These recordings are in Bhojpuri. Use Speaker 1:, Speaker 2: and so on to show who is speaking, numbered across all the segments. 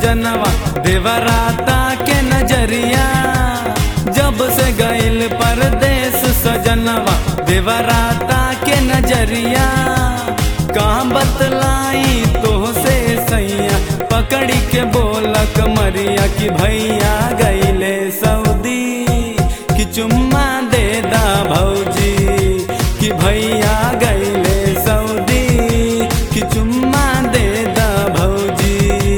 Speaker 1: सजनवा देवराता के नजरिया जब से गइल परदेश सजनवा देवराता के नजरिया कहाँ बतलाई तो से सैया पकड़ी के बोला कमरिया कि भैया गईले सऊदी कि चुम्मा दे दा भौजी कि भैया गईले सऊदी कि चुम्मा दे दा भौजी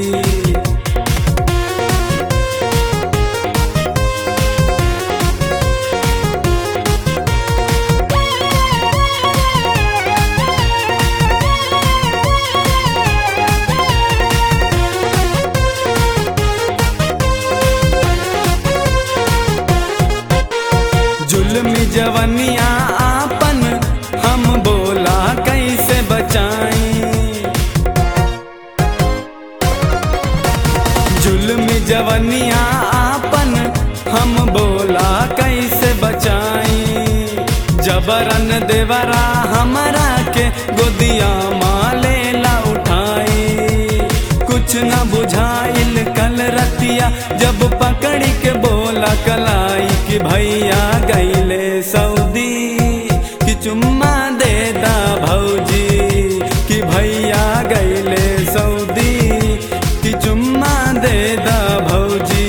Speaker 1: जुल्मी जवनिया आपन हम बोला कैसे बचाई जुल्मी जवनिया आपन हम बोला कैसे बचाई जबरन देवरा हमरा के गोदिया माले ला उठाई कुछ न बुझाइल कल रतिया जब पकड़ी के बोला कलाई कि भैया गईले सऊदी कि चुम्मा दे दा भौजी कि भैया गईले सऊदी कि चुम्मा दे दा भौजी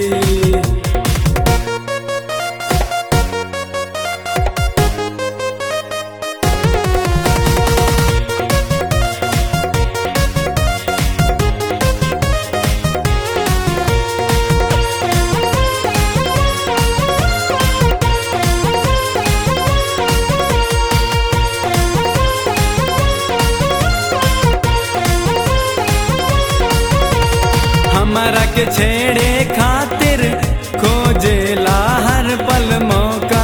Speaker 1: हमरा के छेड़े खातिर खोजेला हर पल मौका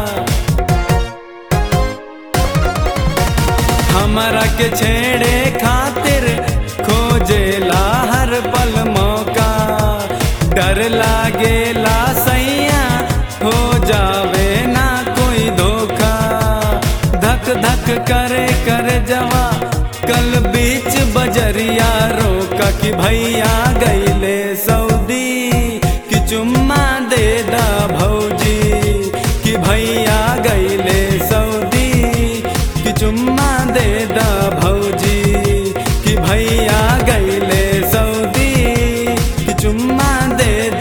Speaker 1: हमरा के छेड़े खातिर खोजेला हर पल मौका डर लागेला सैया हो जावे ना कोई धोखा धक धक करे कर जवा कल बीच बजरिया रोका कि भैया गईले सऊदी कि चुम्मा दे दा भौजी कि भैया गईले सऊदी कि चुम्मा दे दा भौजी कि भैया गईले सऊदी कि चुम्मा दे